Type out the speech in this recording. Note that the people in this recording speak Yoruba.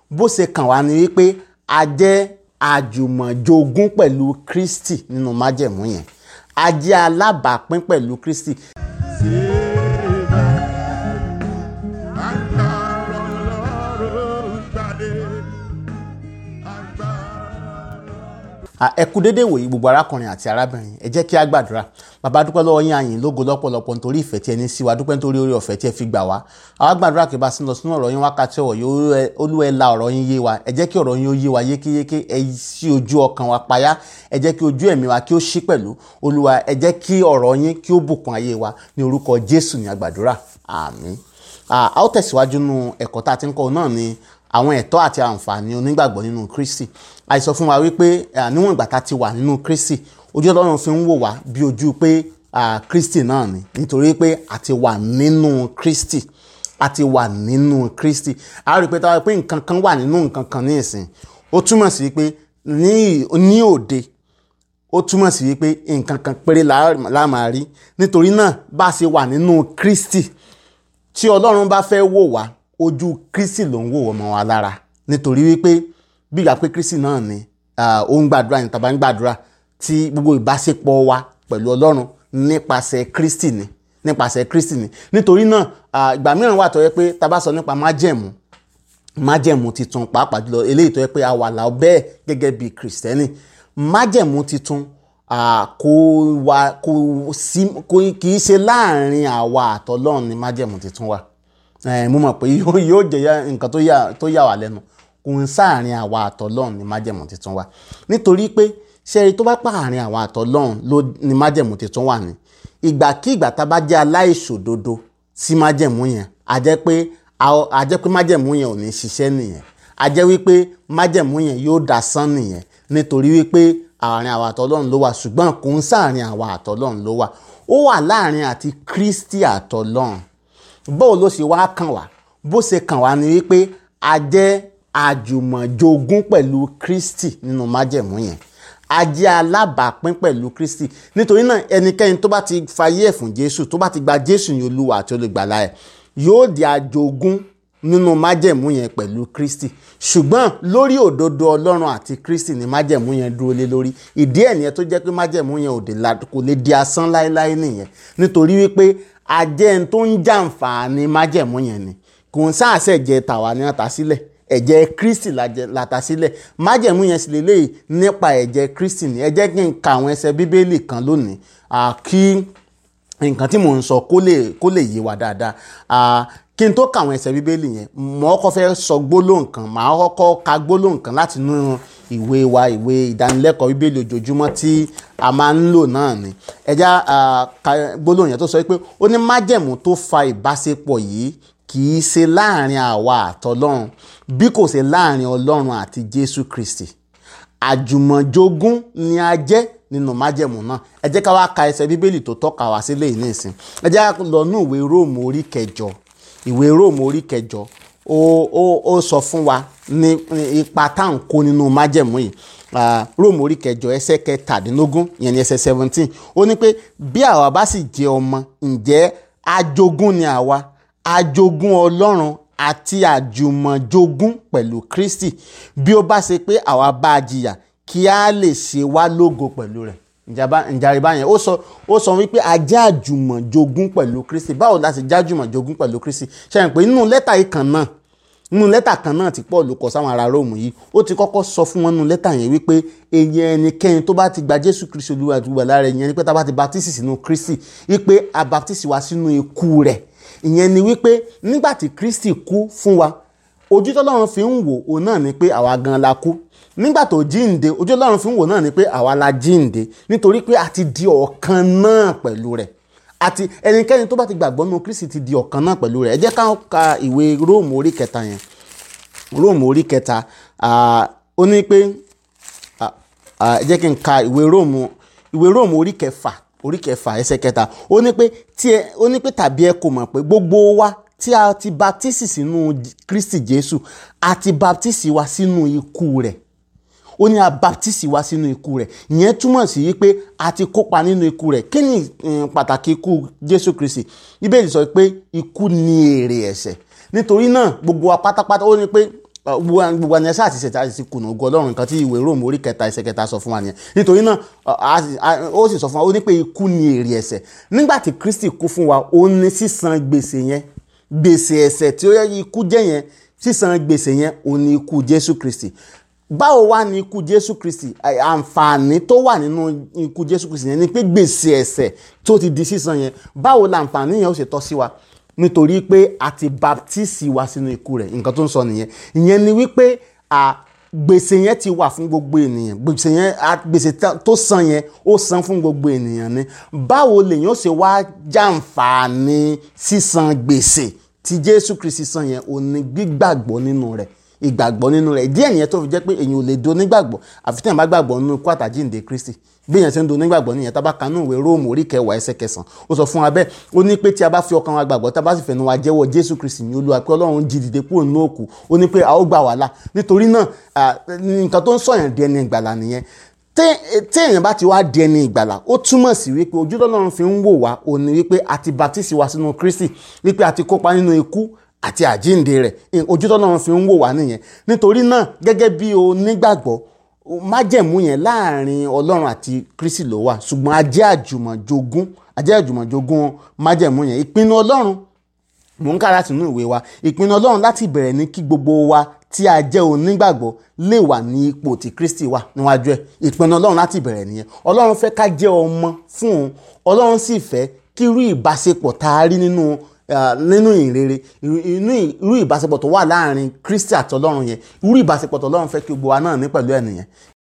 bó ṣe kàn wá ni wípé a jẹ́ àjùmọ̀jogún pẹ̀lú Kristi nínú májẹ̀mú yẹn a jẹ́ alábàápín pẹ̀lú Kristi Agbára Ọlọ́run jáde. À, ẹ kú dédé wòyí gbogbo arákùnrin àti arábìnrin ẹ jẹ́ kí a gbàdúrà bàbá dúpẹ́ lọ́wọ́ yín àyìn lógo lọ́pọ̀lọpọ̀ nítorí ìfẹ́ tí ẹ ní sí wa dúpẹ́ nítorí orí ọ̀fẹ́ tí ẹ fi gbà wá àwa gbàdúrà kí bá sí lọ sínú ọ̀rọ̀ yín wákàtí ọ̀wọ̀ yìí olúwa ẹ la ọ̀rọ̀ yín yé wa ẹ jẹ́ kí ọ̀rọ̀ yín ó yé wa yékéyéké ẹ ṣí ojú ọkàn wa payá ẹ jẹ́ kí ojú ẹ̀mí wa kí ó ṣí pẹ̀lú olúwa ẹ jẹ́ kí ọ̀rọ̀ yín kí ó bùkún ayé wa ní orúkọ jésù ní àgbàdúrà àmín a ó tẹ̀síwájú nínú ẹ̀kọ́ tá a ti ń kọ́ náà ni àwọn ẹ̀tọ́ àti àǹfààní onígbàgbọ́ nínú Kristi àìsọ fún wa wípé à, níwọ̀n ìgbà tá a ti wà nínú Kristi ojú Ọlọ́run fi ń wò wá bí ojú pé à, Kristi náà ni nítorí pé a ti wà nínú Kristi a ti wà nínú Kristi a rí i pé táwa pé nǹkan kan wà nínú nǹkan kan ní ìsìn ó túmọ̀ sí pé ní ní òde ó túmọ̀ sí wípé nǹkan kan péré la la máa rí nítorí náà bá a ṣe wà nínú Kristi tí ọlọ́run bá fẹ́ wò wá ojú kristi ló ń wò ọmọ wa lára nítorí wípé bí ìgbà pé kristi náà ni ah, ó ń gbàdúrà ní tàbá ń gbàdúrà tí gbogbo ìbáṣepọ̀ wa pẹ̀lú ọlọ́run nípasẹ̀ kristi ni nípasẹ̀ kristi ni nítorí náà ah, ìgbà mìíràn wà tó yẹ pé tá a bá sọ nípa májẹ̀mú májẹ̀mú titun pàápàá jùlọ eléyìí tó yẹ pé a wà láò bẹ́ẹ̀ gẹ́gẹ́ bí kìrìsìtẹ́nì májẹ̀mú titun ah, kò wà kò sí kò kì í ṣe láàrin àwa àtọlọ́run ni májẹ̀mú titun wà Eh, mo mọ̀ pé yóò yóò jẹ́ yá- nǹkan tó yà tó yà wá lẹ́nu kò ń sáàrin àwa àtọlọ́run ni májẹ̀mú titun wà nítorí pé ṣẹ́rí tó bá pààrin àwa àtọlọ́run ló ni májẹ̀mú titun wà ní ìgbàkígbà tá a bá jẹ́ aláìṣòdodo sí májẹ̀mú yẹn a jẹ́ pé a- a jẹ́ pé májẹ̀mú yẹn ò ní ṣiṣẹ́ nìyẹn a jẹ́ wípé májẹ̀mú yẹn yóò dasán nìyẹn nítorí wípé àárín àwa àtọlọ́run ló wà ṣùgbọ́n kò ń sáàrin àwa àtọlọ́run ló wà ó wà láàrin àti Kristi àtọlọ́run bó ló ṣe wá kàn wá bó ṣe kàn wá ni wípé a jẹ́ àjùmọ̀jogún pẹ̀lú Kristi nínú májẹ̀mú yẹn a jẹ́ alábàápín pẹ̀lú Kristi nítorí náà ẹnikẹ́ni tó bá ti fayé ẹ̀ fún Jésù tó bá ti gba Jésù ní Olúwa àti olùgbàlà ẹ̀ yóò di àjogún nínú májẹ̀mú yẹn pẹ̀lú Kristi ṣùgbọ́n lórí òdodo Ọlọ́run àti Kristi ni májẹ̀mú yẹn dúró lé lórí ìdí ẹ̀ nìyẹn tó jẹ́ pé májẹ̀mú yẹn ò dé la- kò lè di asán láéláé nìyẹn nítorí wípé ajẹ́ ń tó ń jàǹfààní májẹ̀mú yẹn ni kò ń sáàsẹ̀ jẹ tàwa ní àtà sílẹ̀ ẹ̀jẹ̀ Kristi la jẹ- la ta sílẹ̀ májẹ̀mú yẹn sì lélẹ́yìí nípa ẹ̀jẹ̀ Kristi ni ẹ jẹ́ kí n ka àwọn ẹsẹ̀ bíbélì kan lónìí à, kí nǹkan tí mò ń sọ kó lè kó lè yé wa dáadáa Ah, kí n tó ka àwọn ẹsẹ̀ bíbélì yẹn mo kọ́kọ́ fẹ́ sọ gbólóhùn kan màá kọ́kọ́ ka gbólóhùn kan láti inú ìwé wa ìwé ìdánilẹ́kọ̀ọ́ bíbélì ojoojúmọ́ tí a máa ń lò náà ni ẹja ka gbólóhùn yẹn tó sọ pé ó ní májẹ̀mú tó fa ìbáṣepọ̀ yìí kì í ṣe láàrin àwa àtọlọ́run bí kò ṣe láàrin ọlọ́run àti Jésù Kristi àjùmọ̀jogún ni a jẹ́ nínú májẹ̀mú náà ẹ jẹ́ ká wá ka ẹsẹ̀ bíbélì tó tọ́ka wá sílẹ̀ yìí nísìn ẹ jẹ́ ká lọ ní ìwé róòmù orí kẹjọ ìwé róòmù orí kẹjọ ó ó ó sọ fún wa ní ní ipa tá à ń kó nínú májẹ̀mú yìí Ah, róòmù orí kẹjọ ẹsẹ̀ kẹtàdínlógún yẹn ní ẹsẹ̀ seventeen ó ní pé bí àwa bá sì jẹ́ ọmọ ǹjẹ́ ajogún ni àwa ajogún ọlọ́run àti àjùmọ̀jogún pẹ̀lú Kristi bí ó bá ṣe pé àwa bá a jìyà kí a lè ṣe wá lógo pẹ̀lú rẹ̀ ìjàre báyẹn ó sọ ó sọ wípé a jẹ́ àjùmọ̀jogún pẹ̀lú Kristi báwo la ṣe jẹ́ àjùmọ̀jogún pẹ̀lú Kristi ṣe é pé nínú lẹ́tà yìí kan náà nínú lẹ́tà kan náà tí Paul kọ sáwọn ará Róòmù yìí ó ti kọ́kọ́ sọ fún wọn nínú lẹ́tà yẹn wípé èyí ẹnikẹ́ni tó bá ti gba Jésù Kristi Olúwa àti olùgbàlà rẹ̀ ìyẹn ni pé tá a bá ti baptisi sínú Kristi wípé a baptisi wa sínú ikú rẹ̀ ìyẹn ni wípé nígbà tí Kristi kú fún wa ojú tọ́lọ́run fi ń wò ó náà ni pé àwa gan la kú nígbà tó jíǹde ojú Ọlọ́run fi ń wò náà ni pé àwa la jíǹde nítorí pé a ti di ọ̀kan náà pẹ̀lú rẹ̀ àti ẹnikẹ́ni tó bá ti gbàgbọ́ nínú Kristi ti di ọ̀kan náà pẹ̀lú rẹ̀ ẹ jẹ́ ká ka ìwé Róòmù orí kẹta yẹn Róòmù orí kẹta ah, ó ní pé ah, ah, ẹ jẹ́ kí n ka ìwé Róòmù ìwé Róòmù orí kẹfà orí kẹfà ẹsẹ̀ kẹta ó ní pé tí ẹ ó ní pé tàbí ẹ kò mọ̀ pé gbogbo wa tí a ti baptisi sínú Kristi Jésù a ti baptisi wa sínú ikú rẹ̀ ó ní a baptisi wá sínú ikú rẹ̀ ìyẹn túmọ̀ sí wípé a ti kópa nínú ikú rẹ̀ kí ni um, pàtàkì ikú Jésù Kristi Bíbélì sọ pé ikú ni èrè ẹ̀ṣẹ̀ nítorí náà gbogbo wa pátápátá ó ní pé gbogbo gbogbo ẹni ẹsẹ àti ìṣẹ̀tà àti kùnà ògo ọlọ́run nǹkan tí ìwé róòmù orí kẹta ẹsẹ̀ kẹta sọ fún wa nìyẹn nítorí náà a- a- ó sì sọ fún wa ó ní pé ikú ni èrè ẹ̀ṣẹ̀ nígbà tí kristi kú fún wa ó ní sísan gbèsè yẹn gbèsè ẹ̀ṣẹ̀ tí ó yẹ ikú jẹ́ yẹn sísan gbèsè yẹn ó ní ikú jésù kristi báwo wá ní ikú jésù kristi À- àǹfààní tó wà nínú ikú jésù kristi yẹn ni pé gbèsè ẹ̀ṣẹ̀ tó ti di sísan yẹn báwo làǹfààní yẹn ó ṣe tọ́ sí wa nítorí pé a ti baptisi wa sínú ikú rẹ̀ nǹkan tó ń sọ nìyẹn ìyẹn ni wípé à gbèsè yẹn ti wà fún gbogbo ènìyàn gbèsè yẹn à- gbèsè tá- tó san yẹn ó san fún gbogbo ènìyàn ni báwo lèyàn ó ṣe wá jàǹfààní sísan gbèsè tí jésù kristi san yẹn ò ní gbígbàgbọ́ nínú rẹ̀ ìgbàgbọ́ nínú rẹ̀ díẹ̀ nìyẹn tó fi jẹ́ pé èyàn ò lè do nígbàgbọ́ àfi tí èèyàn bá gbàgbọ́ nínú ikú àtàjíǹde kristi bí èèyàn ṣe ń do nígbàgbọ́ nìyẹn tá a bá kanú ìwé róòmù orí kẹwàá ẹsẹ̀ kẹsàn ó sọ fún wa bẹ́ẹ̀ ó ní pé tí a bá fi ọkàn wa gbàgbọ́ tá a bá sì fẹnu wa jẹ́wọ́ jésù kristi ní olúwa pé ọlọ́run jí dìde kúrò nínú òkú ó ní pé a ó gbà wá là nítorí náà à, nǹkan tó ń sọ̀yàn di ẹni ìgbàlà nìyẹn tẹ́ tí èèyàn bá ti wá di ẹni ìgbàlà ó túmọ̀ sí wípé ojú tọ́lọ́run fi ń wò wá ó ní wípé a ti baptisi wa sínú kristi wípé a ti kópa nínú ikú àti àjíǹde rẹ̀ ojú tọ́lọ́run fi ń wò wá nìyẹn nítorí náà gẹ́gẹ́ bí o nígbàgbọ́ májẹ̀mú yẹn láàrin ọlọ́run àti kristi ló wà ṣùgbọ́n a jẹ́ àjùmọ̀jogún a jẹ́ àjùmọ̀jogún májẹ̀mú yẹn ìpinnu ọlọ́run mò ń kára sínú ìwé wa ìpinnu ọlọ́run láti bẹ̀rẹ̀ ní kí gbogbo wa tí a jẹ́ onígbàgbọ́ lè wà ní ipò tí kristi wà níwájú ẹ̀ ìpinnu ọlọ́run láti bẹ̀rẹ̀ nìyẹn ọlọ́run fẹ́ ká jẹ́ ọmọ fún òun ọlọ́run sì fẹ́ kí irú ìbáṣepọ̀ tá a rí nínú ah, nínú ìrere irú irú ìbáṣepọ̀ tó wà láàrin kristi àti ọlọ́run yẹn irú ìbáṣepọ̀ tó ọlọ́run fẹ́ kí gbogbo wa náà ní pẹ̀lú ẹ̀ nìyẹn